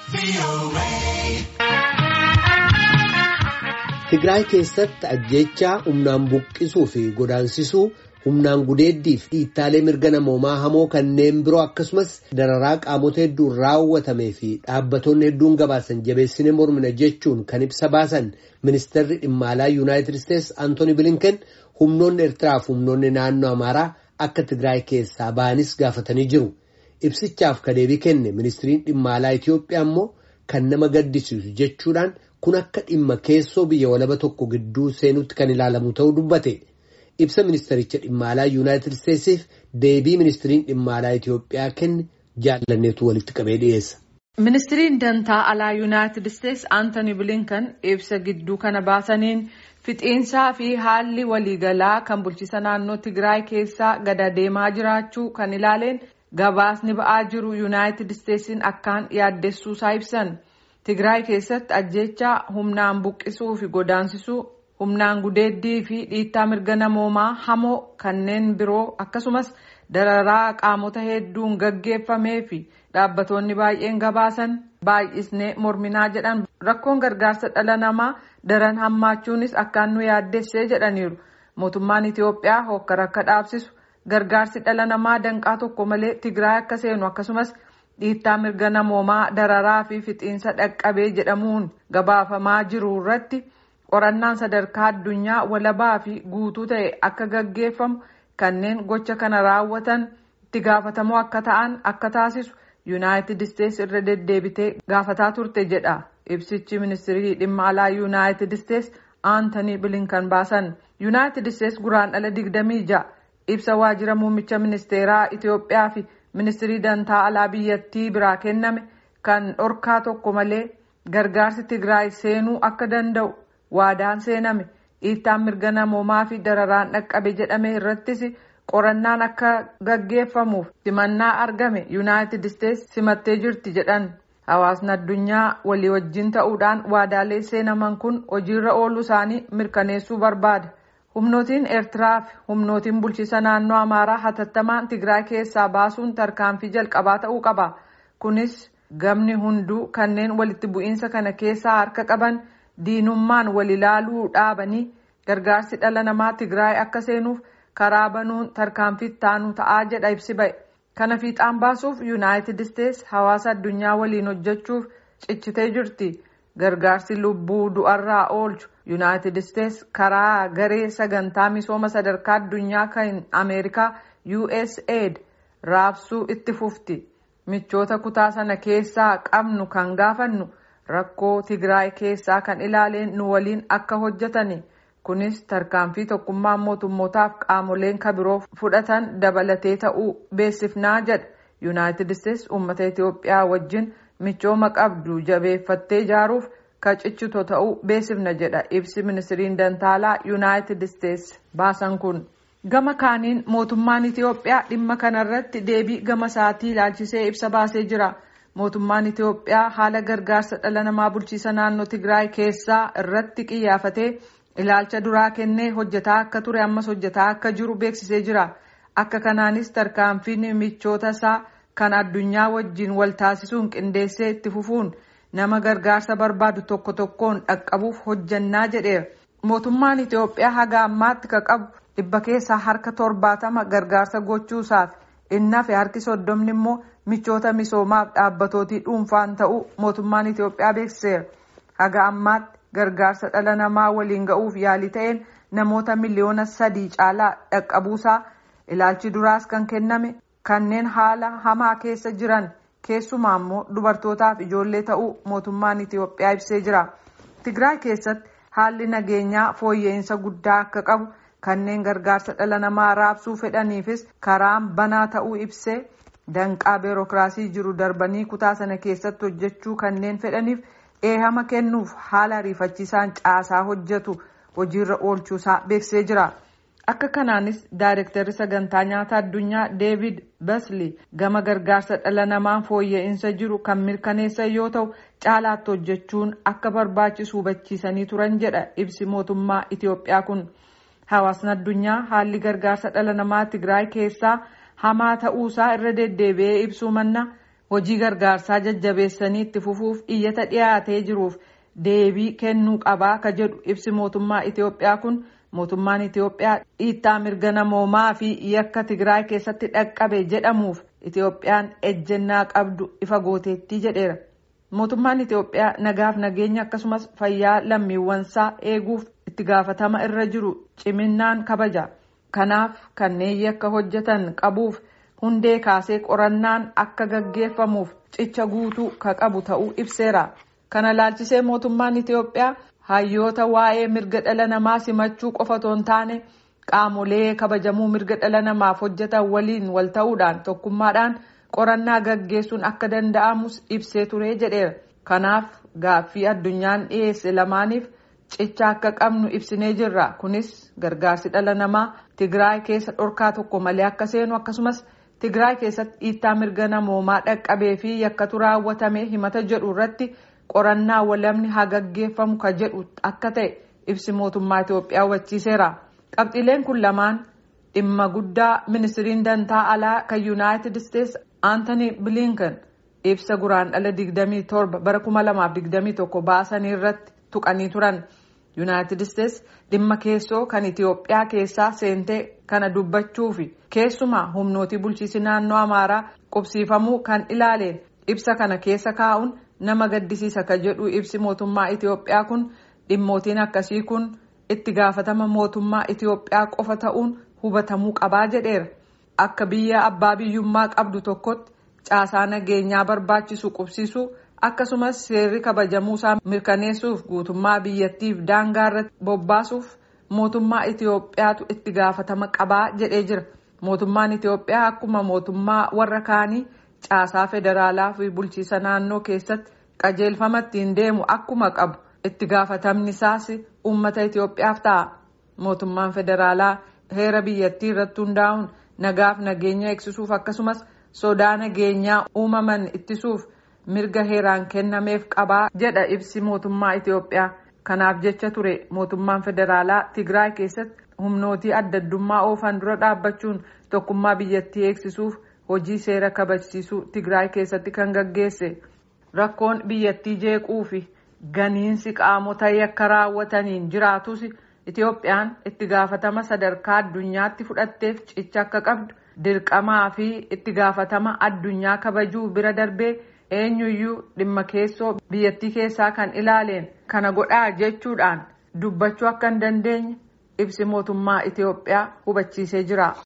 Tigraay keessatti ajjechaa humnaan buqqisuu fi godaansisuu humnaan gudeeddii fi dhiittaalee mirga namoomaa hamoo kanneen biroo akkasumas dararaa qaamota hedduun raawwatamee fi dhaabbattoonni hedduun gabaasan jabeessine mormina jechuun kan ibsa baasan ministeerri dhimma alaa yuunaayitid isteetsi antooni bilinken humnoonni eertiraa fi humnoonni naannoo amaaraa akka Tigraay keessaa ba'anis gaafatanii jiru. Ibsichaaf ka deebii kenne ministiriin dhimma alaa Itoophiyaa immoo kan nama gaddisiisu jechuudhaan kun akka dhimma keessoo biyya walaba tokko gidduu seenutti kan ilaalamu ta'uu dubbate. Ibsa ministericha dhimma alaa yuunaayitid isteetsiif deebii ministiriin dhimma alaa Itoophiyaa kenne jaallanneetu walitti qabee dhiyeessa. Ministiriin dantaa alaa yuunaayitid isteetsi Antooni Bilinkan ibsa gidduu kana baasaniin fixiinsaa fi haalli waliigalaa kan bulchiisa naannoo Tigraay keessaa gada deemaa jiraachuu kan ilaaleen gabaasni ba'aa jiru yuunaayitid isteetsiin akkaan yaaddessuusaa ibsan. Tigraay keessatti ajjechaa humnaan buqqisuu fi godaansisuu humnaan gudeeddii fi dhiittaa mirga namoomaa hamoo kanneen biroo akkasumas dararaa qaamota hedduun gaggeeffamee fi dhaabbattoonni baay'een gabaasan baay'isnee morminaa jedhan rakkoon gargaarsa dhala namaa daran hammaachuunis akkaan nu yaaddessee jedhaniiru mootummaan Itoophiyaa hokkara akka dhaabsisu gargaarsi dhala namaa danqaa tokko malee Tigraay akka seenu akkasumas. dhiittaa mirga namoomaa dararaa fi fixiinsa dhaqqabee jedhamuun gabaafamaa jiru irratti qorannaan sadarkaa addunyaa walabaa fi guutuu ta'e akka gaggeeffamu kanneen gocha kana raawwatan itti gaafatamoo akka ta'an akka taasisu yuunaayitid isteetsi irra deddeebitee gaafataa turte jedha ibsichi ministirii dhimma alaa yuunaayitid isteetsi aantanii bilinkan baasan yuunaayitid isteetsi guraandhala digdamii ja'a ibsa waajjira muummicha ministeeraa itiyoophiyaa fi. ministirii dantaa alaa biyyattii biraa kenname kan dhorkaa tokko malee gargaarsi tigraay seenuu akka danda'u waadaan seename dhiittaan mirga namoomaa fi dararaan dhaqqabe jedhame irrattis qorannaan akka gaggeeffamuuf simannaa argame yuunaayitid isteetsi simattee jirti jedhan hawaasni addunyaa walii wajjin ta'uudhaan waadaalee seenaman kun hojiirra ooluu isaanii mirkaneessuu barbaada. humnootiin eertiraa fi humnootiin bulchiisa naannoo amaaraa hatattamaan tigraay keessaa baasuun tarkaanfii jalqabaa ta'uu qaba kunis gamni hunduu kanneen walitti bu'iinsa kana keessaa harka qaban diinummaan wal ilaaluu dhaabanii gargaarsi dhala namaa tigraay akka seenuuf karaa banuun tarkaanfii taanuu ta'aa jedha ibsi ba'e kana fiixaan baasuuf yuunaayitid isteetsi hawaasa addunyaa waliin hojjechuuf cichitee jirti gargaarsi lubbuu du'arraa oolchu. yuunaayitid isteetsi karaa garee sagantaa misooma sadarkaa addunyaa kan ameerikaa usaid raabsuu itti fufti michoota kutaa sana keessaa qabnu kan gaafannu rakkoo tigraay keessaa kan ilaaleen nu waliin akka hojjetani kunis tarkaanfii tokkummaan mootummootaaf qaamoleen kabiroo fudhatan dabalatee ta'uu beeksifnaa jedha yuunaayitid isteetsi uummata itiyoophiyaa wajjin michooma qabdu jabeeffattee ijaaruuf. kacichito ta'uu beeksifna jedha ibsi ministiriin dantaalaa yuunaayitid isteetsi baasan kun gama kaaniin mootummaan itiyoophiyaa dhimma kanarratti deebii gama isaatii ilaalchisee ibsa baasee jira mootummaan itiyoophiyaa haala gargaarsa dhala namaa bulchiisa naannoo tigraay keessaa irratti qiyyaafatee ilaalcha duraa kennee hojjetaa akka ture ammas hojjetaa akka jiru beeksisee jira akka kanaanis tarkaanfiin michoota isaa kan addunyaa wajjiin wal taasisuun qindeessee itti fufuun. nama gargaarsa barbaadu tokko tokkoon dhaqqabuuf hojjannaa jedheera mootummaan itiyoophiyaa haga ammaatti ka qabu dhibba keessaa harka torbaatama gargaarsa gochuusaaf innaa fi harki soddomni immoo michoota misoomaaf dhaabbatootii dhuunfaan ta'uu mootummaan itiyoophiyaa beeksiseera haga ammaatti gargaarsa dhala namaa waliin ga'uuf yaalii ta'een namoota miliyoona sadii caalaa dhaqqabuusaa ilaalchi duraas kan kenname kanneen haala hamaa keessa jiran. keessumaa immoo dubartootaaf ijoollee ta'uu mootummaan itiyoophiyaa ibsee jira tigraay keessatti haalli nageenyaa fooyya'insa guddaa akka qabu kanneen gargaarsa dhala namaa raabsuu fedhaniifis karaan banaa ta'uu ibsee danqaa beerokiraasii jiru darbanii kutaa sana keessatti hojjechuu kanneen fedhaniif eehama kennuuf haala ariifachiisaan caasaa hojjetu hojiirra oolchuusaa beeksisee jira. akka kanaanis daayirektarri sagantaa nyaata addunyaa deevid basli gama gargaarsa dhala namaan fooyya'insa jiru kan mirkaneessan yoo ta'u caalaatti hojjechuun akka barbaachisu hubachiisanii turan jedha ibsi mootummaa itiyoophiyaa kun hawaasni addunyaa haalli gargaarsa dhala namaa tigraay keessaa hamaa ta'uusaa irra deddeebi'ee ibsuu manna hojii gargaarsaa jajjabeessanii itti fufuuf iyyata dhiyaatee jiruuf deebii kennuu qabaa ka jedhu ibsi mootummaa Itiyoophiyaa kun mootummaan Itiyoophiyaa dhiittaa mirga namoomaa fi yakka Tigraay keessatti dhaqqabe jedhamuuf Itiyoophiyaan ejjennaa qabdu ifa gooteettii jedheera. Mootummaan Itiyoophiyaa nagaaf nageenya akkasumas fayyaa lammiiwwansaa eeguuf itti gaafatama irra jiru ciminaan kabaja. Kanaaf kanneen yakka hojjetan qabuuf hundee kaasee qorannaan akka gaggeeffamuuf cicha guutuu ka qabu ta'uu ibseera. Kana laalchisee mootummaan Itiyoophiyaa hayyoota waa'ee mirga dhala namaa simachuu qofa otoo hin taane qaamolee kabajamuu mirga dhala namaaf hojjetan waliin wal ta'uudhaan tokkummaadhaan qorannaa gaggeessuun akka danda'amus ibsee ture jedheera. Kanaaf gaaffii addunyaan dhiyeesse lamaaniif cicha akka qabnu ibsinee jirra. Kunis gargaarsi dhala namaa Tigraay keessa dhorkaa tokko malee akka seenu akkasumas Tigraay keessatti dhiittaa mirga namoomaa dhaqqabee fi yakkatu raawwatame himata jedhu irratti qorannaa walamni haa gaggeeffamu ka jedhu akka ta'e ibsi mootummaa Itiyoophiyaa hubachiiseera. Qabxiileen kun lamaan dhimma guddaa ministiriin dantaa alaa kan yuunaayitid isteetsi Aantanii Bilinkan ibsa guraandhala 27 bara 2021 baasanii irratti tuqanii turan. yuunaayitid isteetsi dhimma keessoo kan Itiyoophiyaa keessaa seentee kana dubbachuufi keessumaa humnootii bulchiinsi naannoo Amaaraa qubsiifamuu kan ilaaleen ibsa kana keessa kaa'uun nama gaddisiisa ka jedhu ibsi mootummaa Itiyoophiyaa kun dhimmootiin akkasii kun itti gaafatama mootummaa Itiyoophiyaa qofa ta'uun hubatamuu qabaa jedheera. Akka biyya abbaa biyyummaa qabdu tokkotti caasaa nageenyaa barbaachisu qubsiisuu akkasumas seerri kabajamuusaa mirkaneessuuf guutummaa biyyattiif daangaa irratti bobbaasuuf mootummaa Itiyoophiyaatu itti gaafatama qabaa jedhee jira. Mootummaan Itiyoophiyaa akkuma mootummaa warra kaanii caasaa federaalaa fi bulchiisa naannoo keessatti qajeelfama ittiin deemu akkuma qabu itti gaafatamni isaas uummata Itiyoophiyaaf ta'a. Mootummaan federaalaa heera biyyattii irratti hundaa'uun nagaaf nageenya eegsisuuf akkasumas sodaa nageenyaa uumaman ittisuuf mirga heeraan kennameef qabaa jedha ibsi mootummaa Itiyoophiyaa. Kanaaf jecha ture mootummaan federaalaa Tigraay keessatti humnootii adda addummaa oofan dura dhaabbachuun tokkummaa biyyattii eegsisuuf hojii seera kabachiisuu Tigraay keessatti kan gaggeesse. Rakkoon biyyattii jeequu fi ganiinsi qaamota yakka raawwataniin jiraatus Itiyoophiyaan itti gaafatama sadarkaa addunyaatti fudhatteef cicha akka qabdu dirqamaa fi itti gaafatama addunyaa kabajuu bira darbee eenyuyyuu dhimma keessoo biyyattii keessaa kan ilaaleen kana godhaa jechuudhaan dubbachuu akka hin dandeenye ibsi mootummaa Itiyoophiyaa hubachiisee jira.